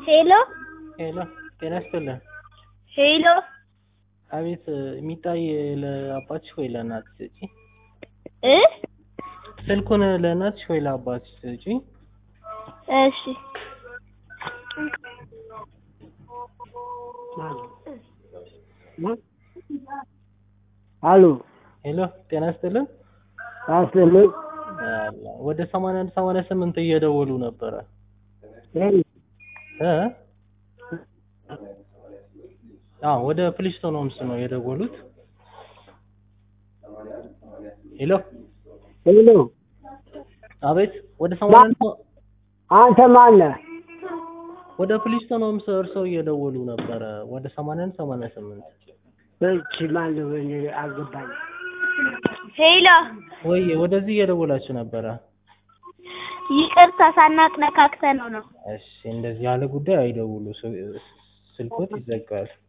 ሄሎ ሄሎ ጤና ይስጥልን። ሄሎ አቤት የሚታይ ለአባትሽ ወይ ለእናትሽ ስጪ። እ ስልኩን ለእናትሽ ወይ ለአባትሽ ስጪ። እሺ አሉ ሄሎ ጤና ይስጥልን። አስልኝ አላ ወደ ሰማንያ አንድ ሰማንያ ስምንት እየደወሉ ነበረ እ አዎ ወደ ፕሊስቶን ሆምስ ነው የደወሉት። ሄሎ ሄሎ አቤት ወደ ሰማንያ አንድ ሰ- አንተ ማነህ? ወደ ፕሊስቶን ሆምስ እርስዎ እየደወሉ ነበረ ወደ ሰማንያ አንድ ሰማንያ ስምንት እቺ ማነው? እኔ አልገባኝም። ሄሎ ወይ ወደዚህ እየደወላችሁ ነበረ። ይቅርታ ሳናቅ ነካክተነው ነው። እሺ እንደዚህ ያለ ጉዳይ አይደውሉ፣ ስ- ስልኮት ይዘጋል።